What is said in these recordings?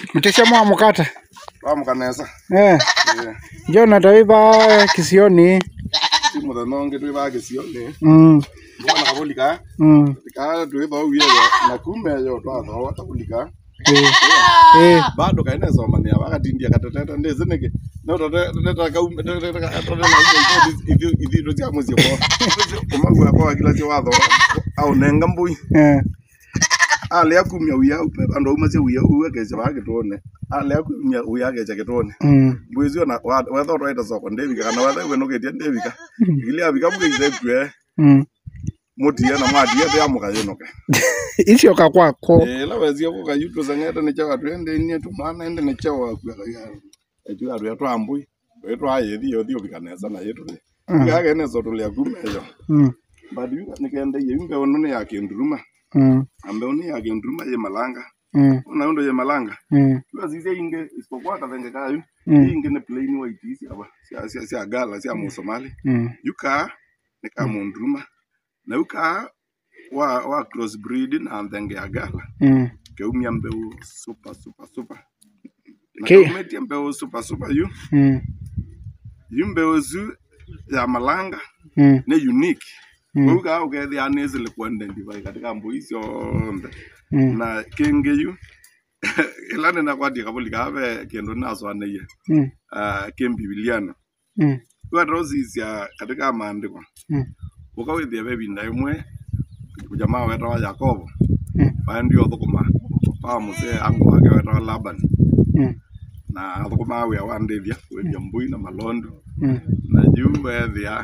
mtesia mwa mukata twamukanesa eh njona tawiva kisioni ti muthenya ungi twiva gicioni mm mwana kabulika mm tika twitha uyeyo na kumeyo twathoa tabulika eh eh bado kaenesomania wakatindia katetete ndizi niki no tetete kaume tetete katone na ithi ithi cia mucie kwa kumagua kwa kila cia watho au nenga mbui eh ale akumia uya upe ando umacie uya uwe keja bagitone ale akumia uya keja gitone mm mwizi ona wetha utwaita soko ndevika kana wetha wenogetie ndevika ili avika mugeise tue mm mutie na mwatie te amuka yenoke icio kakwako ila wezie kuka yutu sangete ni chawa twende ni tu mwana ende ni chawa kwa ya etu atu atu ambui wetu aye thi yo thio bikanesa na yetu Mm. ya gene so tulia kumeyo mm but yu ni kende ye mbe ono ne yake nduruma mm ambe ono yake nduruma ye malanga mm una ndo ye malanga mm tu zize inge isipokuwa kadenge kayo Mm. inge ne plain white isi aba sia sia sia gala sia musomali mm yuka ni kama nduruma na yuka wa wa cross breed na ndenge ya gala mm keumia mbeu super super super na Ke- keumetie mbeu super super yu mm yu mbeu zu ya malanga mm ne unique Mm. uga ukethia nä cä lä kuendendiva katika mbui ciothe mm na kä ngä yu ä nä nakwatia kabå kabe kä ndå nacwaneie mm kä mbibiliano mm ugatrocicia katika maandiko mm ukawithia ve vinda imwe jamaa wetawa yakobo Mm. waendio thukuma pa musee angu wake wetawa laban mm na thukuma wia wandithia wendia mbui na malondu mm na juu wethia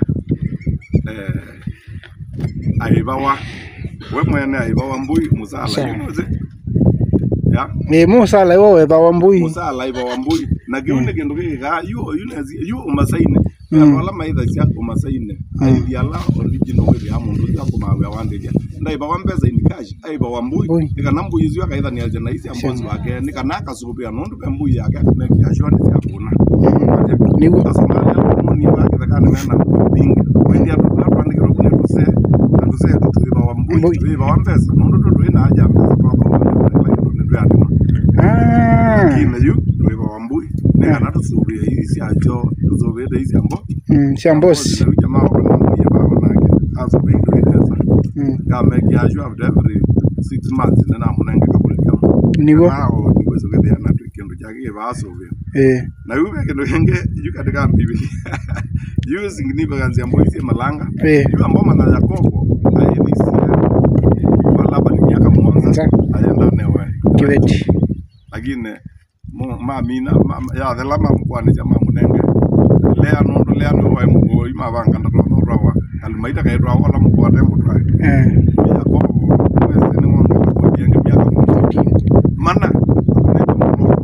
eh, aivawa we mwene aivawa mbui musala Sawa. yunozi ya ä må sala iwo wetha wa mbui musala aivawa mbui na kiu ni kindu gigiga yu yunezi yu umasaine Mm. andu ala maithacia umasaine aithia ala original withia mundu ucio akumawia wandithia ndaivawa mbesa in cash aivawa mbui Mbui. ikana mbui icio akaithania na isi ambosi wake ni kana akasubia nundu pe mbui yake mekiashwa ni ciakuna niguo Ah, mm, cia mbosi Mm, niguo ä na yu kindu kingi yu katika biblia yu significance ya mboisi malanga ä yu ambao mana yakobo aithisia walaba ni miaka mwanza Nza. ayenda newe kä weti lakini mu- mamina ma- yathela mamkwanisya mamunenge lea nundu lea niwae mugoi mavanga ndatothorawa kalimaita kaitwawola mukwate mbutwae yakobo wese ni mwangela kodienge miaka mungi mana neta muno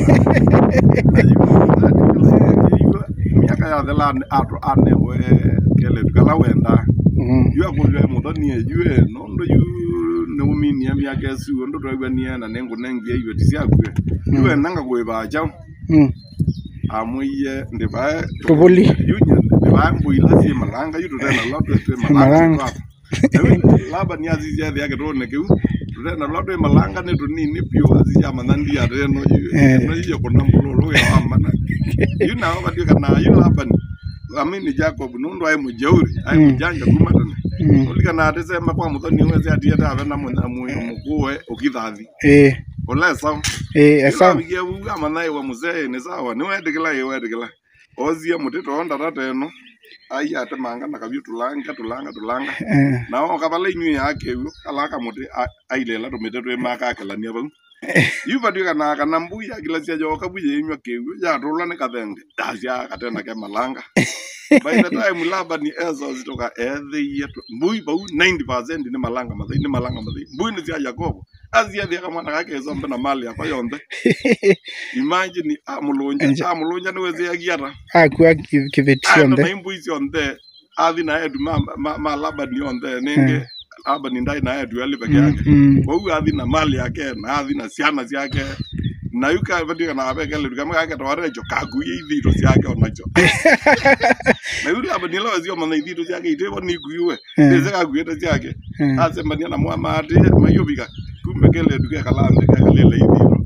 miaka yathela atu anewe kele tukala wenda yu akulwe muthoni ejue nondo yu niuminia miaka esu ndu twaigwanie na ningunengie iwe tisiakue yu enanga kwivacha amwiye ndivae Tuvuli. yunya ndivae mbuila si malanga yu tutena lo twetwe Malanga. malanga laba ni azizia thia kitone kiu tutena lo twe malanga ni tunini pio azizia manandia reno yu Eh. no yu kuna mbululu ya amana yu na wakati kana yu laba ni amini Jacob nundu ai mujeuri ai Mm. mujanja kumatana ulikana atisema kwa muthoni wese atiete ave na mukuwe ukithathi ä ulesa ä esa Ikawikia buga manai wa muzee ni sawa ni wedikila ye wedikila ozie mutito onda tateno ai ate manga na kabyu tulanga tulanga tulanga na o kabala inyu yake yu alaka muti ailela tumite twe maka akelania bau yuva tuika na kana mbuya kila cia joka buye inyu kewu ya tula ni kathenge dacia katena ke malanga by the time laba ni ezo zitoka ethe yetu mbui bau 90% ni malanga mathai ni malanga mathai mbui ni cia yakobo azia thia kamwana gake ezo mbe na mali yakwa yonthe imagine amulunja Enja. amulunja ni weze yagiara akua kä veti ando cionthe na imbui cionthe athi na edu ma ma, ma laba ni onthe ninge laba ni ndai na edu ali peke yake kwau athi na mali yake na athi na ciana ciake na yuka vatika na avekele dukama kake twarecho kakuye ithito ciake onacho na yule aba nila wazio mana ithito ciake itevo nikuiwe ndeze kakuite ciake acembania na mwamati mayuvika kumbe kele duke kalande kakalele ithito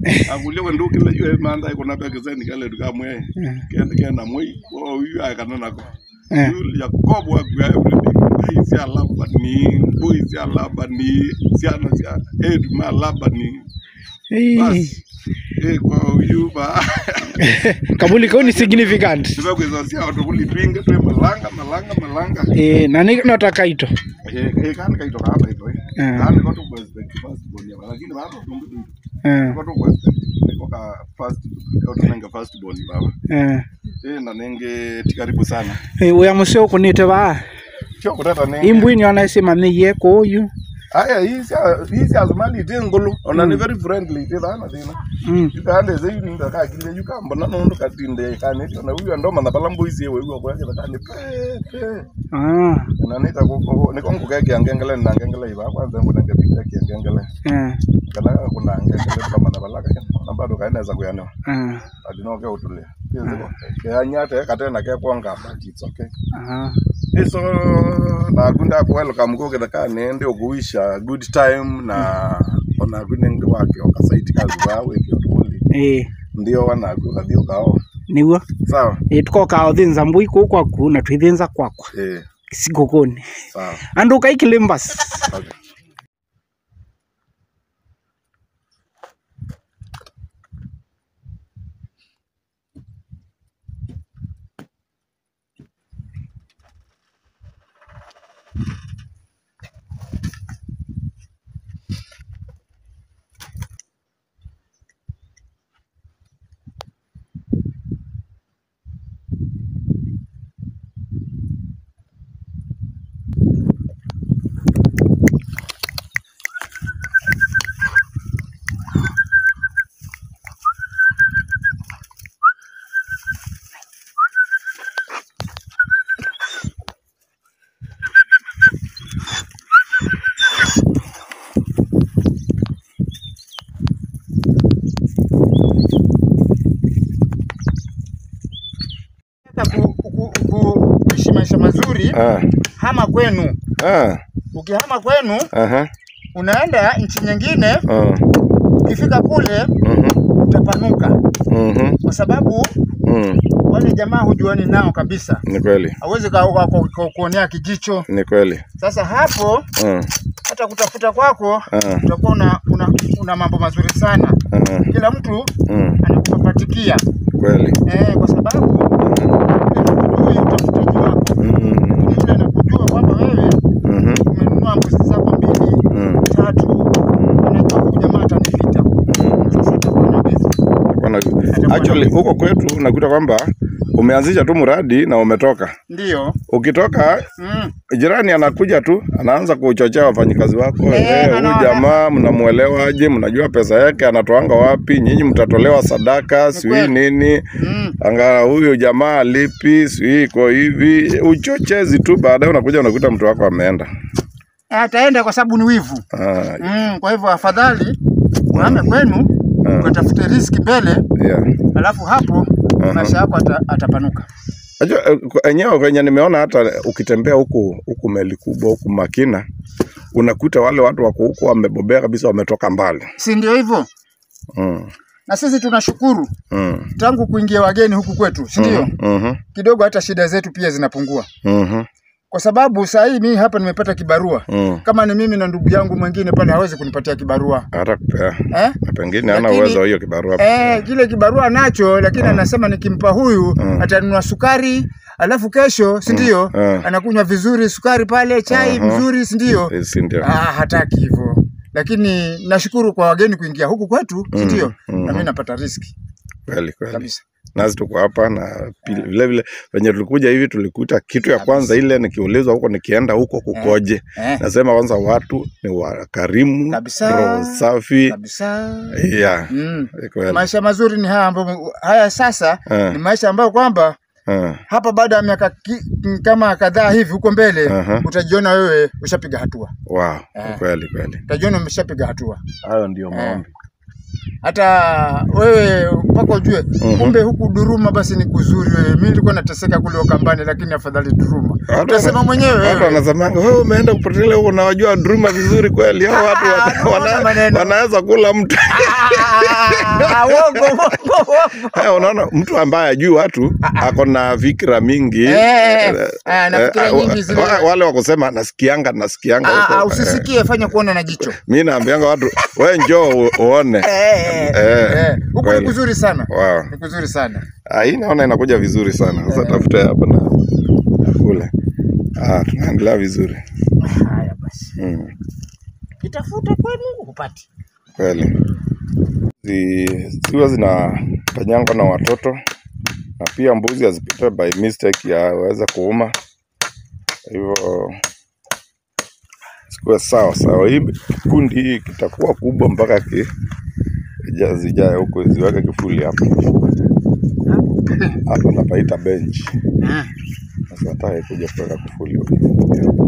akulie wendu kile yue manda ikona peke zeni kale dukamwe Eh, kende kenda moi o yu akana nako eh. yu yakobo akwa everything ai si alaba ni boy si alaba ni si ana si edu ma alaba ni Eh, bas eh kwa yu ba kabuli kau ni significant Sasa kwa sia watu kulipinga tu malanga malanga malanga eh, na ni nataka ito eh eh kana kaitoka hapa hivyo eh Eh. kana kwa tu president first born ya lakini bado tungu eh, kwa tu president niko ka first kwa tunanga first born baba eh. eh na nenge tikaribu sana Eh, uya museo kunite ba sio kutata nenge imbwini onasema miye kuyu aya hisi hisi azmali tengolo ona ni very friendly te bana tena mm. yukande ze yuni ndaka kile yukamba na nondo katinde kane na huyu ndo mana balambo hisi wewe kwa yake kane pe pe ah, na nika ko niko ngukeke angengele na ngengele iba kwanza ngo nangepita kiangengele eh, kana kuna ngengele kama na balaka na bado kaeneza kuyano ah, adinoke utulia kiziko kanyate katena ke kwanga but it's okay ah. iso na kunda ku welcome ko kitaka nende okuisha good time na ona kunenge wake okasaiti kazi bawe kiotuli Eh, ndio wanaku kathio kao niguo sawa eh, tukoka uthinza mbui kuu kwaku na twithinza kwakwa eh sigukuni sawa andu kaikile mbasi okay. Sasa ku- ku- ku- kuishi maisha mazuri, ah hama kwenu. ah Ukihama kwenu aha unaenda nchi nyingine, ah ukifika kule mhm utapanuka, mhm kwa sababu mhm wale jamaa hujuani nao kabisa, ni kweli hawezi ka- ka- ka- ka- kuonea kijicho. ni kweli Sasa hapo ah hata kutafuta kwako ah utakuwa una, una, una mambo mazuri sana. ah Kila mtu mm, anakupapatikia kweli eh, kwa sababu yule hakujui utafutaji wako, mhm yule anakujua kwamba wewe mhm umenunua mbuzi zako mbili mhm tatu, anajua huyu jamaa atanipita. Sasa itakuwa na bezi. Bwana, actually huko kwetu nakuta kwamba umeanzisha tu mradi na umetoka. Ndio. Ukitoka Mm. jirani anakuja tu anaanza kuchochea wafanyikazi wako, Eh, eh, huyu anaona. jamaa mnamuelewaje? Mnajua pesa yake anatoanga wapi? Nyinyi mtatolewa sadaka, sijui kweli. nini, Mm. anga huyu jamaa alipi, sijui iko hivi, uchochezi tu. Baadaye unakuja unakuta mtu wako ameenda. Ataenda kwa sababu ni wivu. Ah, Mm. Kwa hivyo afadhali uhame kwenu Ah. ukatafute riski mbele, yeah. alafu hapo maisha yako ata, atapanuka. Najua eh, kwa- enyewe kwenye nimeona hata ukitembea huku huku meli kubwa huku Makina unakuta wale watu wako huku wamebobea kabisa, wametoka mbali. Si ndio hivyo? Mm, Na sisi tunashukuru mm, tangu kuingia wageni huku kwetu, si ndio? mhm, Kidogo hata shida zetu pia zinapungua, mhm, kwa sababu saa hii mimi hapa nimepata kibarua. mm. Kama ni mimi na ndugu yangu mwingine pale hawezi kunipatia kibarua Hata kupea eh? na pengine hana Lakini- uwezo wa hiyo kibarua. Eh, kile kibarua nacho lakini anasema nikimpa huyu Mm. atanunua sukari alafu kesho si ndio Mm. anakunywa vizuri sukari pale chai Aha. mzuri si ndio Eh, si ndio? ah, hataki hivyo lakini nashukuru kwa wageni kuingia huku kwetu si Mm, ndio mm. na mimi napata riski Kweli kweli. kabisa Nasi tuko hapa na pili- vile vile venye tulikuja hivi tulikuta kitu ya kwanza ile nikiulizwa huko nikienda huko kukoje, eh, nasema kwanza watu ni wakarimu, Kabisa. roho safi. kabisa Yeah, mm. kweli. maisha mazuri ni haya ambayo haya sasa Eh, ni maisha ambayo kwamba eh. hapa baada ya miaka ki- kama kadhaa hivi huko mbele Aha. utajiona wewe ushapiga hatua Wow, Eh. kweli kweli. utajiona umeshapiga hatua Hayo ndio maombi. hata wewe mpaka ujue Mhm. kumbe huku Duruma basi ni kuzuri. Wewe mimi nilikuwa nateseka kule Ukambani, lakini afadhali Duruma. Watu Utasema wana- mwenyewe Watu wewe. wanasemanga wewe umeenda kupotelea huko, unawajua Duruma vizuri kweli. Hao watu wana- Ah, wana- maneno. wanaweza kula mtu. Ah, Ah, uongo, uongo, uongo. Eh, unaona mtu ambaye ajui watu ako na fikra mingi Eh, ah, na fikira eh, nyingi zile. wa- wale wakusema nasikianga nasikianga Ah, ah, huko. usisikie, fanya kuona na jicho. mi naambianga watu we njoo u- uone Eh, Eh, eh, huku ni kweli. kuzuri sana, wow. ni kuzuri sana. Ah, hii naona inakuja vizuri sana sasa tafuta hapa na na kule ah, tunaendelea vizuri Haya basi, mm. itafuta kwenu upati. kweli Zi- ziwa zinafanyangwa na watoto na pia mbuzi hazipite by mistake yaweze kuuma hivyo sikuwe sawa sawa hii kundi hii kitakuwa kubwa mpaka ki ija- zijae huko ziweke kifuli hapa hapa napaita bench Ah, sasa nataka kuja kuweka kifuli huko kifuli hapa.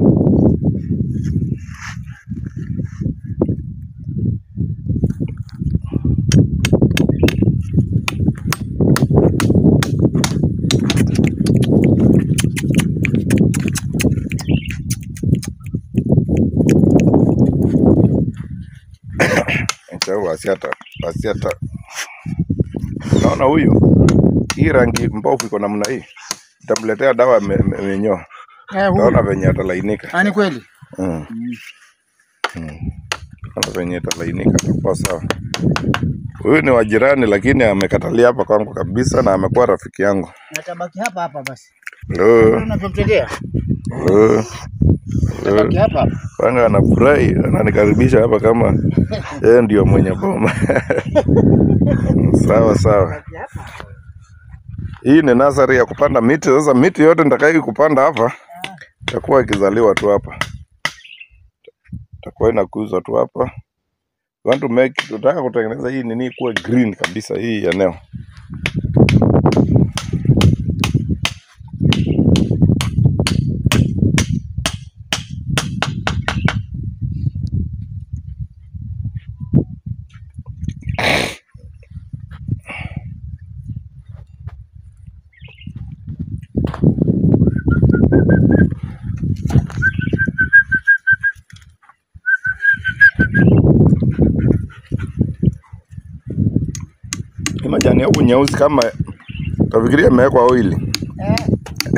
Acha huyu asiata asiata. Unaona huyu, hii rangi mbovu iko namna hii, itamletea dawa ya me- me- minyoo. eh, huyu. Utaona venye atalainika. Ah, ni kweli. Mm. Mm. Utaona venye atalainika, atakuwa sawa. Huyu ni wa jirani, lakini amekatalia hapa kwangu kabisa, na amekuwa rafiki yangu. Natabaki hapa hapa basi. Lo, Unavyomtegea? lo, Tabaki lo. hapa hapa. Kwanza anafurahi, ananikaribisha hapa kama yeye ndio mwenye boma. sawa sawa. Tabaki hapa. Hii ni nasari ya kupanda miti. Sasa miti yote nitakayo kupanda hapa itakuwa ikizaliwa tu hapa, itakuwa inakuzwa tu hapa. We Want to make, tunataka kutengeneza hii nini kuwa green kabisa, hii eneo. Hii majani ya huku nyeusi kama tafikiria imewekwa oili. Eh,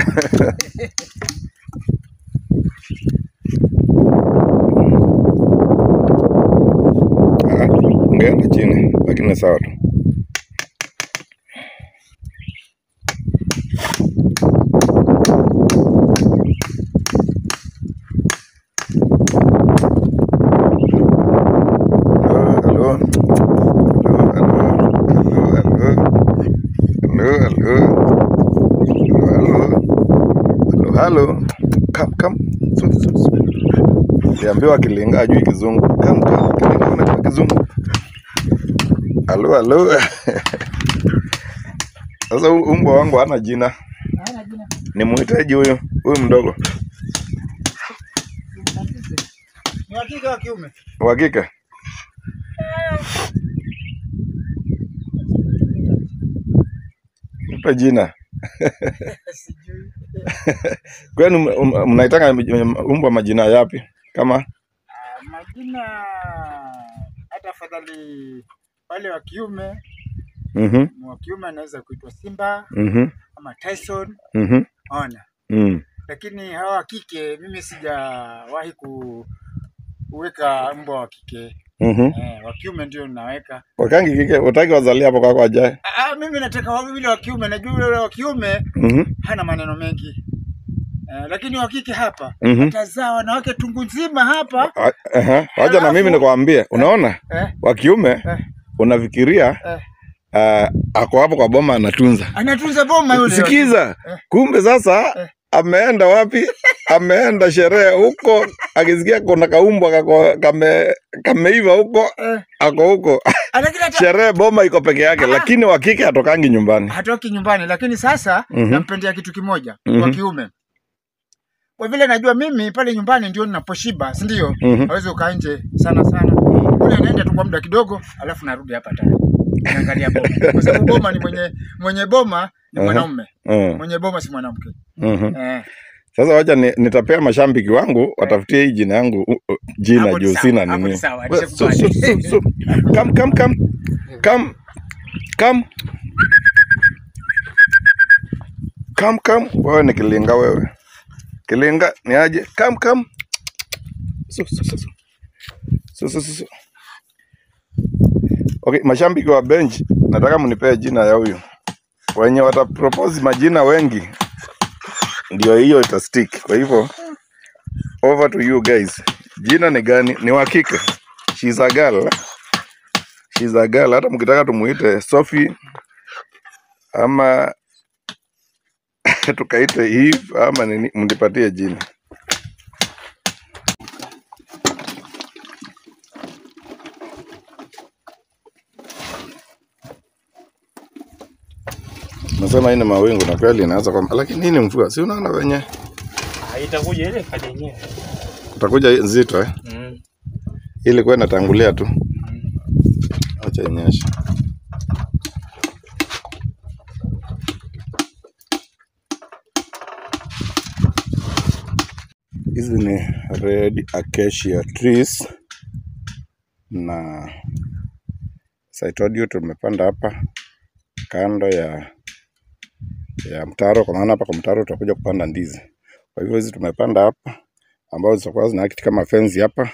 Ah, Ungeenda chini, lakini sawa tu. Hello, hello. Hello, hello. Hello, hello. Hello, hello. Hello, hello. Come, come. Su, su, su. Niambiwa Kilinga ajui Kizungu. Come, come. Kilinga unajua Kizungu. Halo, halo. Sasa hu- umbwa wangu hana jina, hana jina. ni muhitaji huyu huyu mdogo Ni wa kike wa kiume? wa kike. Nipe jina. Sijui. Kwani m- m- mnaitanga m- umbwa majina yapi? Kama Ah, Majina hata afadhali wale wa kiume, mhm wa kiume anaweza kuitwa Simba mhm ama Tyson, mhm ona. mm. Lakini hawa wa kike mimi sijawahi ku kuweka mbwa wa kike mhm eh, wa kiume ndio ninaweka. wakangi kike utaki wazalia hapo kwako ajaye. Ah, mimi nataka wawili wa kiume, najua yule wa kiume mhm hana maneno mengi eh, lakini wa kike hapa mhm atazaa wanawake tungu nzima hapa A- aha. Wacha na mimi Alafu- nikwambie, unaona eh, wa kiume eh, unafikiria eh. uh, ako hapo kwa boma anatunza. Anatunza boma yule. Sikiza, Eh. kumbe sasa Eh. ameenda wapi? Ameenda sherehe huko, akisikia kuna kaumbwa kako kame kameiva huko, Eh, ako huko lakini hata sherehe, boma iko peke yake, lakini wa kike atokangi nyumbani. hatoki nyumbani, lakini sasa Mhm. nampendea kitu kimoja Mhm. kwa kiume. Kwa vile najua mimi pale nyumbani ndio ninaposhiba, si ndio? Mhm. Hawezi ukaa nje sana sana. Kule naenda tu kwa muda kidogo, alafu narudi hapa tena. Naangalia boma. Kwa sababu boma ni mwenye mwenye boma ni Aha. mwanaume. Mm, Mwenye boma si mwanamke. mhm. Eh. Sasa wacha ni, nitapea mashambiki wangu watafutie hii jina yangu uh, uh, jina Hapo ni juu sawa, sina hapo ni nini. sawa, We- su- nishakubali. su- su- su. Come, come, come. Come. Come. Come, come. Wewe ni kilinga wewe. Kilinga ni aje? Come, come. So, so, so, so. So, so, so, so. Okay, mashabiki wa bench, nataka mnipee jina ya huyu. Wenye wata propose majina wengi ndio hiyo ita stick. Kwa hivyo over to you guys. Jina ni gani? Ni wa kike. She's a girl. She's a girl. Hata mkitaka tumuite Sophie ama tukaite Eve ama nini, mnipatie jina. Nasema hii ni mawingu na kweli inaanza kwa lakini hii ni mvua. Si unaona wenye Ah, itakuja ile kadi yenyewe. utakuja nzito eh? Mm. Ili kwa inatangulia tu. Acha inyeshe. Hizi ni red acacia trees na as I told you tumepanda hapa kando ya ya mtaro, kwa maana hapa kwa mtaro tutakuja kupanda ndizi. Kwa hivyo hizi tumepanda hapa ambazo zitakuwa zina act kama fence hapa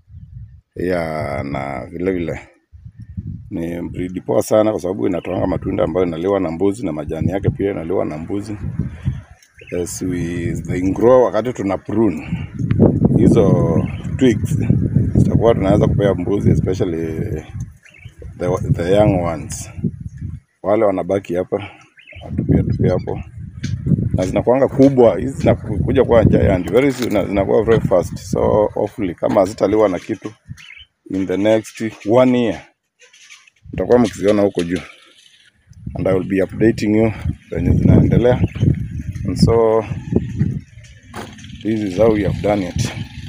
ya na vile vile ni breed poa sana kwa sababu inatoanga matunda ambayo inaliwa na mbuzi na majani yake pia inaliwa na mbuzi. As we they grow, wakati tuna prune hizo twigs zitakuwa tunaweza kupea mbuzi especially the, the young ones. Wale wanabaki hapa watupia tupia hapo na zinakuanga kubwa hizi zinakuja kuwa giant very soon na zinakuwa very fast so hopefully kama hazitaliwa na kitu in the next one year mtakuwa mkiziona huko juu and I will be updating you venye zinaendelea and so this is how we have done it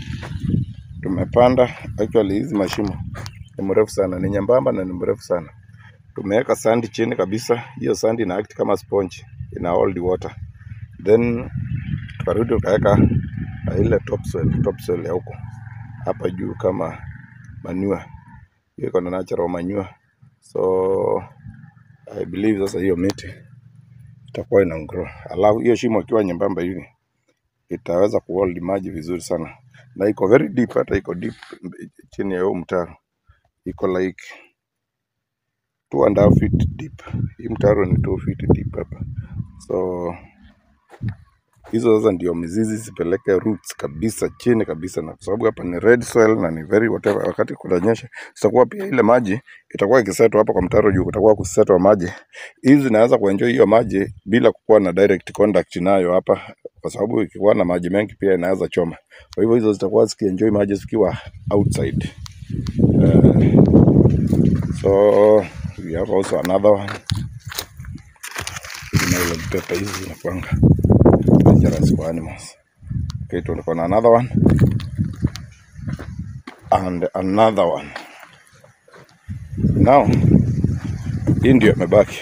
tumepanda actually hizi mashimo ni mrefu sana ni nyembamba na ni mrefu sana tumeweka sandi chini kabisa hiyo sandi ina act kama sponge ina hold water then tukarudi tukaweka uh, ile topsoil topsoil ya huko hapa juu kama manure hiyo iko na natural manure so I believe sasa hiyo miti itakuwa ina grow alafu hiyo shimo ikiwa nyembamba hivi itaweza kuhold maji vizuri sana na iko very deep hata iko deep chini ya huo mtaro iko like two and a half feet deep hii mtaro ni two feet deep hapa so hizo sasa ndio mizizi zipeleke roots kabisa chini kabisa, na kwa sababu hapa ni red soil na ni very whatever, wakati kunanyesha zitakuwa pia ile maji itakuwa ikisetwa hapa kwa mtaro juu, kutakuwa kusetwa maji. Hizi zinaweza kuenjoy hiyo maji bila kukuwa na direct contact nayo hapa, kwa sababu ikikuwa na maji mengi pia inaweza choma. Kwa hivyo hizo zitakuwa zikienjoy maji zikiwa outside. Uh, so we have also another one. Hizi nylon paper hizi zinakuanga dangerous for animals. Okay, tuko na another one and another one. Now hii ndio imebaki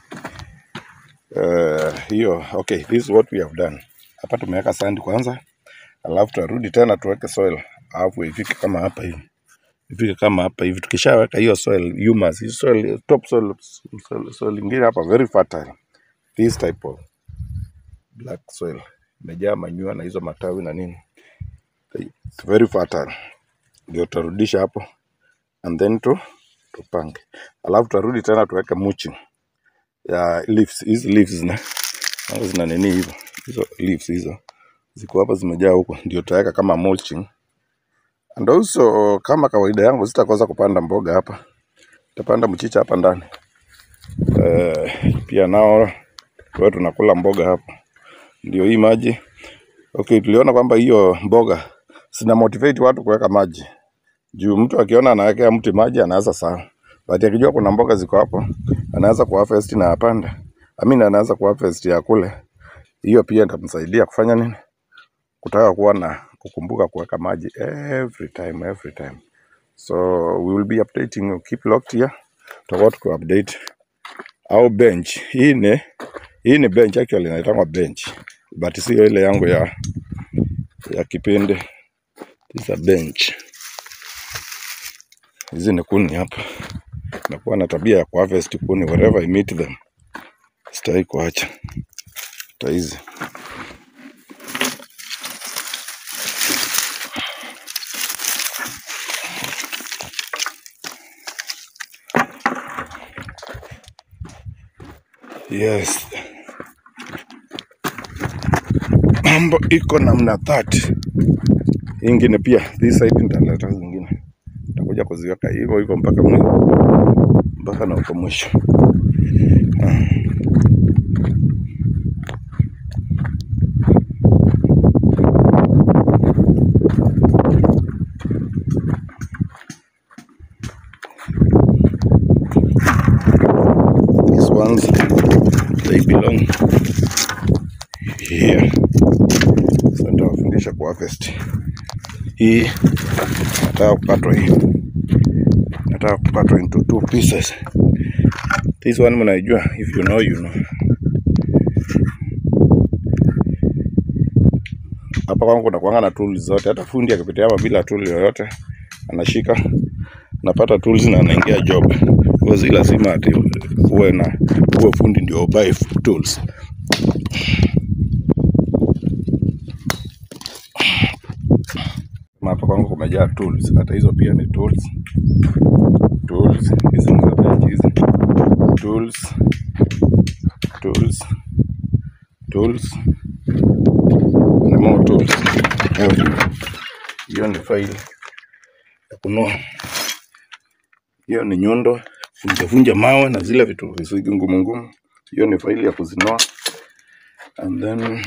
uh, hiyo. Okay, this is what we have done. Hapa tumeweka sand kwanza, alafu tutarudi tena tuweke soil, alafu ifike kama hapa hivi ifike kama hapa hivi. Tukishaweka hiyo soil humus, hii soil top soil, soil, soil ingine hapa very fertile, this type of black soil imejaa manyua na hizo matawi na nini, it's very fertile. Ndio tutarudisha hapo and then tu tupange, alafu tutarudi tena tuweke mulching ya leaves. Hizi leaves zina nazo zina nini hivyo, hizo leaves hizo ziko hapa zimejaa huko, ndio tutaweka kama mulching. And also kama kawaida yangu sitakosa kupanda mboga hapa, tutapanda mchicha hapa ndani eh, pia nao tuwe tunakula mboga hapa ndio hii maji. Okay, tuliona kwamba hiyo mboga zina motivate watu kuweka maji juu mtu akiona anawekea mti maji anaweza sawa, but akijua kuna mboga ziko hapo anaweza kuharvest na apande, I mean anaweza kuharvest ya kule. Hiyo pia itamsaidia kufanya nini, kutaka kuwa na kukumbuka kuweka maji every time every time. So we will be updating you, keep locked here, tutakuwa tuki update au bench. Hii ni hii ni bench actually inaitangwa bench but sio ile yangu ya ya kipindi. This is a bench. Hizi ni kuni hapa nakuwa na tabia ya kuharvest kuni wherever I meet them, sitaki kuacha hata hizi Yes, mambo iko namna that. Hii ingine pia this side nitaleta zingine, nitakuja kuziweka hivyo hivyo mpaka mwisho, mpaka na huko mwisho. Ah. These ones they belong here. Sasa nitawafundisha kuharvest. Hii nataka kukatwa hii, nataka kukatwa into two pieces. This one mnaijua, if you know you know. Hapa kwangu kuna kuanga na tools zote, hata fundi akipitia hapa bila tool yoyote anashika, napata tools na anaingia job. Kwa si lazima ati uwe na uwe fundi ndio ubuy tools. Kama hapa kwangu kumejaa tools, hata hizo pia ni tools. Tools hizi ni za bench hizi. Tools, tools, tools na more tools. Hiyo ni faili ya kunoa. Hiyo ni nyundo, vunja vunja mawe na zile vitu visiki ngumu ngumu. Hiyo ni faili ya kuzinoa. And then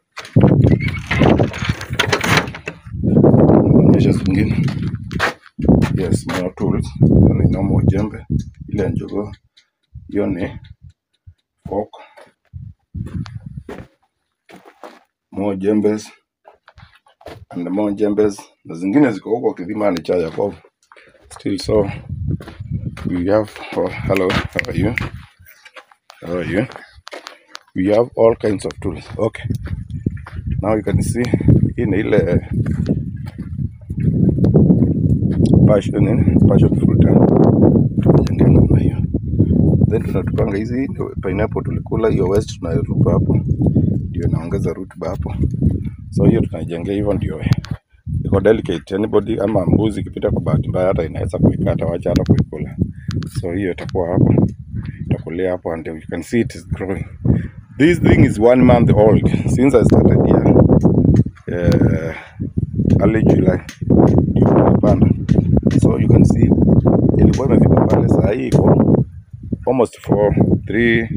naonyesha zingine. Yes, more tools. Hiyo ni normal jembe ile ya njogoo. Hiyo ni fork. More jembes and more jembes na zingine ziko huko kidhimani cha Yakobo. Still so we have oh, hello how are you how are you we have all kinds of tools okay now you can see hii ni ile passion nini passion fruit eh? Tumejengea namna hiyo then tunatupanga hizi pineapple tulikula hiyo west tunatupa hapo ndio inaongeza rutuba hapo so hiyo tunaijengea hivyo ndio iko delicate anybody ama mbuzi ikipita kwa bahati mbaya hata inaweza kuikata wacha hata kuikula so hiyo itakuwa hapo itakulia hapo and you can see it is growing this thing is one month old since i started here uh, early july ndio nimepanda so you can see ilikuwa imefika pale saa hii iko almost for three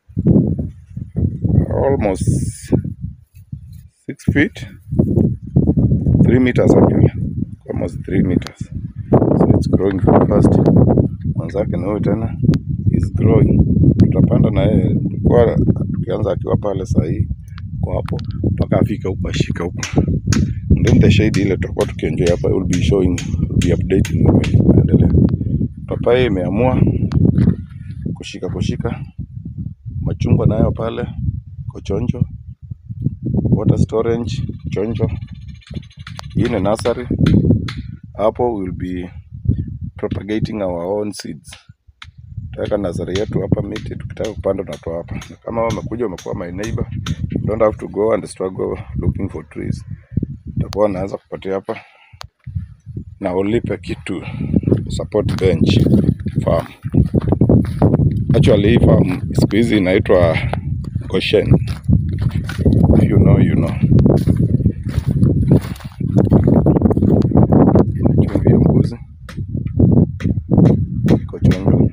almost six feet three meters actually almost three meters so it's growing very fast mwenzake na huyu tena is growing tutapanda na yeye tulikuwa tukianza akiwa pale sahii kwa hapo mpaka afike huko ashike huko And then the shade ile tutakuwa tukienjoy hapa will be showing will be updating when tunaendelea papai imeamua kushika kushika machungwa nayo pale kochonjo water storage chonjo hii ni nursery hapo we'll be propagating our own seeds tutaweka nursery yetu hapa miti tukitaka kupanda tunatoa hapa na kama wewe umekuja umekuwa my neighbor you don't have to go and struggle looking for trees utakuwa unaanza kupatia hapa na ulipe kitu support bench farm actually hii farm siku hizi inaitwa Goshen If you know you know Ina chumvi ya mbuzi iko chungu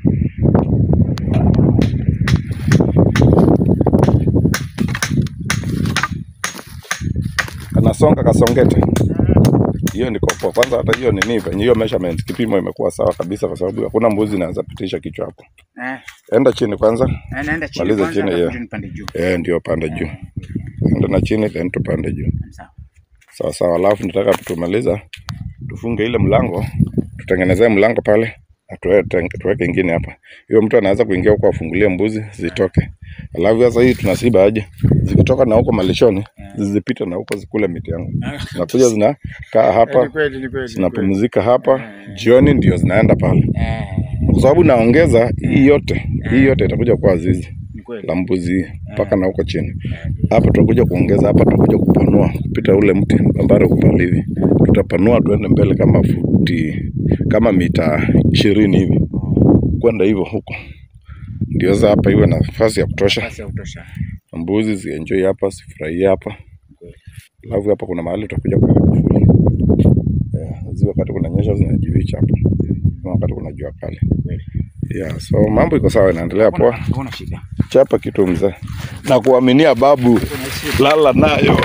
kanasonga kasongete hiyo ni kopo kwanza hata hiyo nini venye hiyo measurement kipimo imekuwa sawa kabisa kwa sababu hakuna mbuzi inaweza pitisha kichwa hapo Eh, enda chini kwanza eh, naenda chini Maliza kwanza, chini, alafu yeah. ndio nipande juu. eh ndio panda juu enda na chini then tupande juu Sawa. sawa sawa alafu nataka tumaliza tufunge ile mlango tutengenezee mlango pale na tuwe- teng- tuweke ingine hapa hiyo mtu anaweza kuingia huko afungulie mbuzi zitoke alafu sasa hii tunasiba aje zikitoka na huko malishoni zizipite na huko zikule miti yangu zinakuja zinakaa Eh, hapa Ni kweli, ni kweli. ni kweli. zinapumzika hapa jioni ndio zinaenda pale Eh, kwa sababu naongeza hii yote, hii yote itakuja kuwa zizi Ni kweli. la mbuzi hii mpaka na huko chini. Hapa tutakuja kuongeza, hapa tutakuja kupanua kupita ule mti ambao uko pale hivi, tutapanua tuende mbele kama futi kama mita ishirini hivi kwenda hivyo huko, ndio sasa hapa iwe na nafasi ya kutosha, Nafasi ya kutosha. mbuzi zienjoy hapa, zifurahie hapa. Alafu hapa kuna mahali tutakuja kuweka kivuli yeah, zi wakati kunanyesha zinajificha hapo, na wakati kuna jua kali yeah, so mambo iko sawa, inaendelea poa. Hakuna shida. Chapa kitu mzee, na kuaminia babu, lala nayo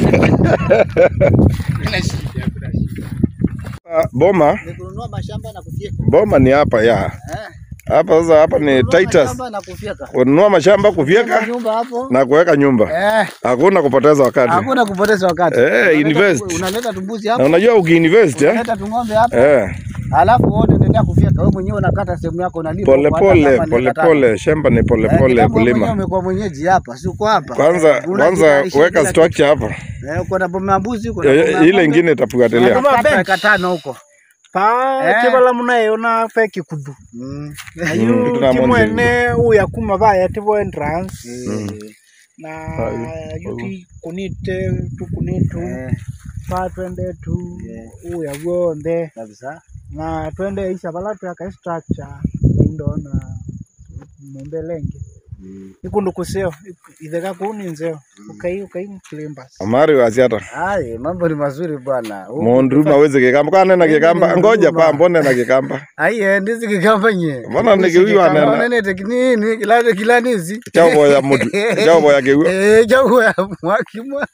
Hakuna shida, hakuna shida. Ah, boma Ni kununua mashamba na kufyeka. boma ni hapa ya Eh. hapa sasa, hapa ni Kununua Titus, mashamba na kufyeka. kununua mashamba, kufyeka Nyumba hapo. na kuweka nyumba, Eh, hakuna kupoteza wakati. hakuna kupoteza wakati. Eh, Unaleta- invest. Unaleta tumbuzi Na hapo. unajua ukiinvest eh, Unaleta tung'ombe hapo. eh, Alafu wewe unaendelea kufyeka. Wewe mwenyewe unakata sehemu yako unalipa. pole huko, hata pole kama ni pole eka tano. pole, shamba ni pole Eh, pole kitambo wewe mwenyewe kulima. umekuwa mwenyeji hapa, si uko hapa. Kwanza Unajitaishi kwanza weka bila structure hapa, kitu. Eh, uko na boma ya mbuzi, uko na Eh, boma ya ile ng'ombe. ingine itafuatilia. Unakata Bench. eka tano huko. pa Eh. kivala munayeona pe kikudu Mm. ayu tuna timwene uya kuma vaya tivo entrance Mm. na Ayu, yuti kunite tukunitu Eh, pa twende tu Yeah. uya gwothe kabisa. na twende isha vala twaka structure indona mumbelenge ikundu kuseo itheka kuu ni nzeo ukai ukai mklimbas Amari wasiata Ai, mambo ni mazuri bwana. Huku- mundu maweze kikamba kana na Mimi kikamba ni ngoja mduma. pa mbone na kikamba Aiye, ndizi kikamba nye. mbona nikiwiwa nena Nene teknini kila kila nizi. chauboya mutu chauboya kiwiwa Eh, jago ya mwakimwa.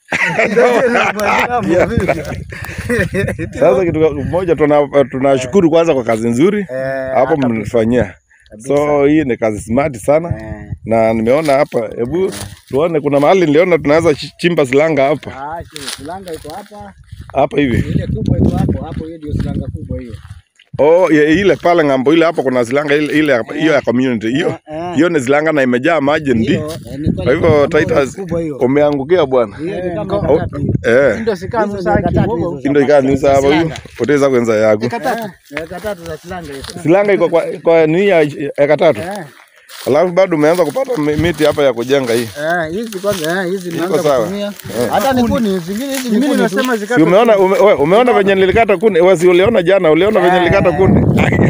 Sasa kitu moja tuna- tunashukuru kwanza kwa kazi nzuri hapo mnifanyia. So hii ni kazi smart sana na nimeona hapa, hebu tuone, kuna mahali niliona tunaweza chi- chimba silanga hapa Ah, silanga iko hapa. hapa hivi. Ile kubwa iko hapo. Hapo hiyo ndio silanga kubwa hiyo. Oh, ye- ile pale ng'ambo ile hapo kuna silanga ile ile ya- hiyo ya community hiyo Eh, hiyo ni silanga na imejaa maji ndi. hiyo, eh, ni Kwa hivyo ambayo Titus kubwa hiyo. umeangukia bwana. Hiyo ni kama Oh, eka tatu hiyo. Eh, indo Hizo sikanu ni saki eka tatu wogo hizo. indo ikanisa hapa hiyo. Utaweza kuenza yako. Eh, eka tatu za silanga hizo. Silanga iko kwa kwa nini ya eka tatu. Eh, Alafu bado umeanza kupata mi- miti hapa ya kujenga hii. eh, hizi kwanza eh, hizi nimeanza sawa. kutumia. Hata ni kuni, zingine hizi ni mimi kuni tu. nasema Si zikatu umeona ume, we, umeona venye nilikata kuni? Wewe si uliona jana, uliona venye nilikata kuni?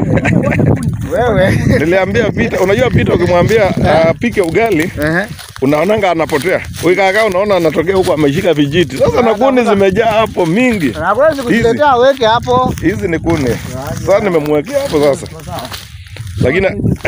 Wewe. Niliambia Pita, unajua Pita ukimwambia apike ugali Ehe. unaonanga anapotea. Ukikaa unaona anatokea huko ameshika vijiti. Sasa na kuni zimejaa hapo mingi. Hawezi kujiletea weke hapo. Hizi ni kuni. Sasa nimemwekea hapo sasa. Lakini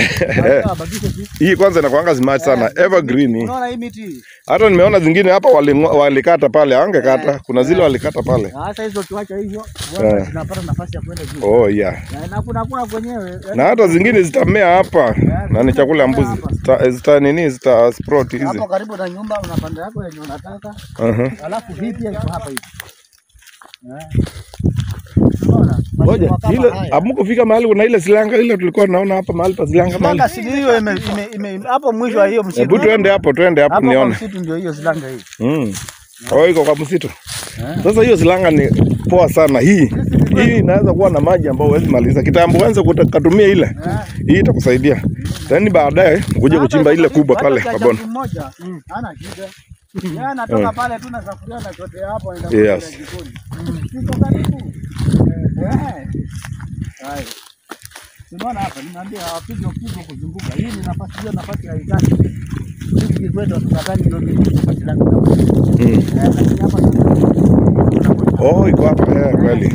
hii kwanza inakuanga smart sana, evergreen hii. Unaona hii miti hii? Hata nimeona zingine hapa walingo- walikata pale, angekata. Kuna zile walikata pale. Sasa hizo kiwacha hivyo, Eh. bwana zinapata nafasi ya kwenda juu. Oh yeah. Na- Na kuna kuna kwenyewe. Na hata zingine zitamea hapa na ni chakula ya mbuzi. Zita, zita nini zita sprout hizi. Hapo karibu na nyumba unapanda yako yenye unataka. Uh-huh. Alafu hii pia iko hapa hivi. Eh. Unaona? Ngoja, Mashimo kama ile haya. hamkufika mahali kuna ile silanga ile tulikuwa tunaona hapa mahali pa silanga mahali. Silanga si hiyo ime, ime, ime, hapo mwisho wa hiyo msitu. Hebu tuende hapo, tuende hapo Hapo kwa nione. msitu ndio hiyo silanga hii. Mm. Oh, iko kwa msitu. Sasa hiyo silanga ni poa sana hii. Hii inaweza kuwa na maji ambayo huwezi maliza. Kitambo uanze kutumia ile. Hii itakusaidia. Then baadaye ukuje kuchimba ile kubwa pale kwa bonde. Mmoja. Hana shida. Yeye anatoka pale tu na safuria na chote hapo anaenda Yes. kule jikoni. Siko karibu. Eh. Hai. Unaona hapa nimeambia wapige pigo kuzunguka. Hii ni nafasi hiyo nafasi ya ikani. Sisi kwetu tunataka ndio ni nafasi langu. Mm. Eh, lakini hapa tunakuta Oh, iko hapa eh, kweli.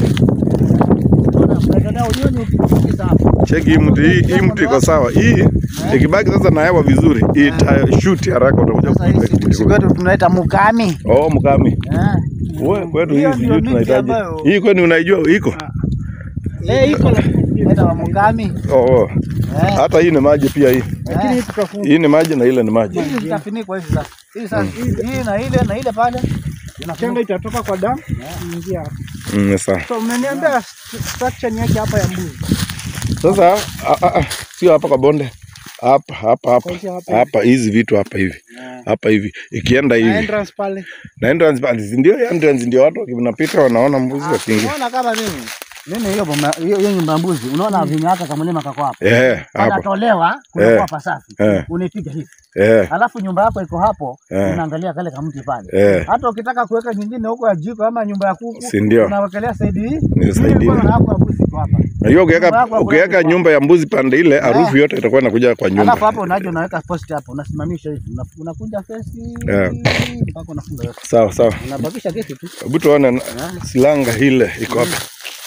unaona ujioni ukipiga hapo. Cheki hii mti, hii, hii mti iko sawa. Hii ikibaki sasa na hewa vizuri, hii itashoot haraka utakuja Sasa kupiga hizi kitu sisi kikubwa. kwetu tunaita mukami. Oh, mkami. Eh. Wewe kwetu hii Hiyo sijui ndio miti tunahitaji. ambayo- Hii kwani unaijua iko? Eh, iko tunaita wa mukami. Oh, oh. Eh. Hata hii ni maji pia hii. Lakini hii tutafunga. Hii ni maji na ile ni maji. Hizi zitafunikwa hizi sasa. Hii sasa hii na ile na ile pale. chenga itatoka kwa damu ingia hapa. Mm, sawa. So umeniambia st- structure ni yake hapa ya mbuzi. Sasa a- a- a, sio hapa kwa bonde. Hapa hapa hapa. Kuanzia hapa hivi. Hapa hizi vitu hapa hivi. Hapa hivi. Ikienda Na hivi. entrance pale. Na entrance pale ndio entrance ndio watu wanapita wanaona mbuzi wakiingia. Unaona kama mimi. Mimi hiyo boma hiyo hiyo nyumba ya mbuzi, unaona vinyo haka kamlima kako hapo. Eh, hapo. Panatolewa kunakuwa Eh. pasafi. Eh. Unaipiga hivi. Eh, Alafu nyumba yako iko hapo, Eh. unaangalia kale kamti pale. eh. Hata ukitaka kuweka nyingine huko ya jiko ama nyumba ya kuku, Si ndio? unawekelea saidi hii. Ni saidi Mimi ile. niko na hapo ya mbuzi iko hapa. Na hiyo ukiweka Nyumba yako ukiweka hakuna nyumba ya mbuzi pande ile, harufu yote itakuwa inakuja kwa Alafu nyumba. hapo unaje unaweka post hapo, unasimamisha hivi. Una- Unakunja fence Eh. mpaka unafunga yote. Sawa sawa. Unabakisha geti tu. Hebu tuone na- silanga ile iko hapa.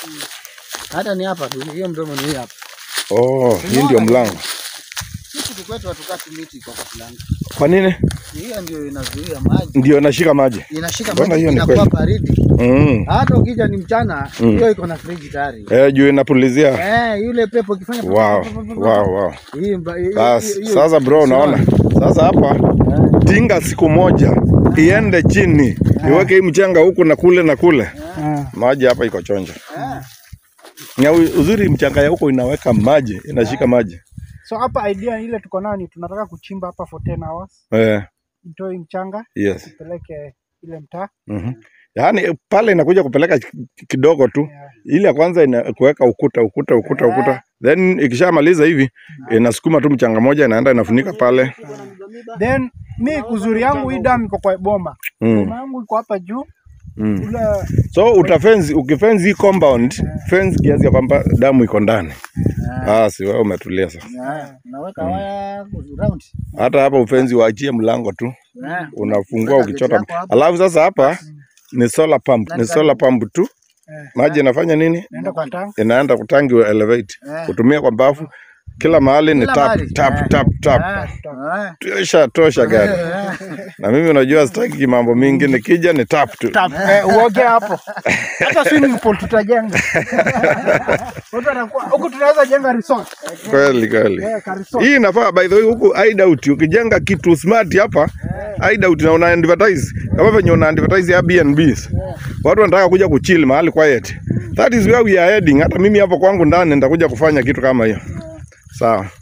Hata ni hapa tu, hiyo mdomo ni hii hapa. Oh, hii ndio mlango. Sisi kwetu hatukati miti kwa fulani. Kwa nini? Hiyo ndio inazuia maji. Ndio nashika maji. Inashika Mbona maji hiyo ni inakuwa kweli? baridi. Mm. Hata ukija ni mchana, Mm. hiyo iko na friji tayari. Eh, juu inapulizia. Eh, yule pepo ikifanya Wow, wow, wow. Hii mba- hii- Sasa, hii- hiyo- sasa bro, unaona sasa hapa tinga siku moja iende chini iweke hii mchanga huku na kule na kule, Eh. maji hapa iko chonjo. Eh. Na u- uzuri mchanga ya huko inaweka maji, inashika maji So hapa idea ile tuko nayo ni tunataka kuchimba hapa for 10 hours, eh, itoe mchanga yes. peleke ile mtaa. Mhm. Yaani pale inakuja kupeleka ki- kidogo tu, Yeah. ile ya kwanza ina kuweka ukuta ukuta ukuta ukuta, then ikishamaliza hivi inasukuma tu mchanga moja inaenda inafunika pale. Then mi uzuri yangu hii damu iko kwa boma. Mm. Boma yangu iko hapa juu. Mm. Ule So utafenzi, ukifenzi hii compound, fence kiasi ya kwamba damu iko ndani. Ah, si wewe umetulia sasa. Eh, Unaweka waya round. Hata hapa ufenzi waachie mlango tu, Eh. unafungua Weka ukichota. geti yako hapa. Alafu sasa hapa ni solar pump, ni solar pump tu. Eh. Maji inafanya nini? naenda kwa tank. Inaenda kutangi wa elevate, Eh. kutumia kwa bafu. Kila mahali ni Kila tap mahali. tap Eh. tap tap. Eh, eh. Tosha tosha gari. Na mimi unajua sitaki mambo mingi, nikija ni tap tu. Tap, eh, uoge hapo. Hata swimming pool tutajenga. Watu wanakuwa huku tunaweza jenga resort. Kweli kweli. Eh, ka resort. Hii inafaa by the way, huku hideout ukijenga kitu smart hapa hideout na una advertise kama venye una advertise Airbnbs. Watu wanataka kuja kuchill mahali quiet. That is where we are heading. Hata mimi hapo kwangu ndani nitakuja kufanya kitu kama hiyo. Sawa.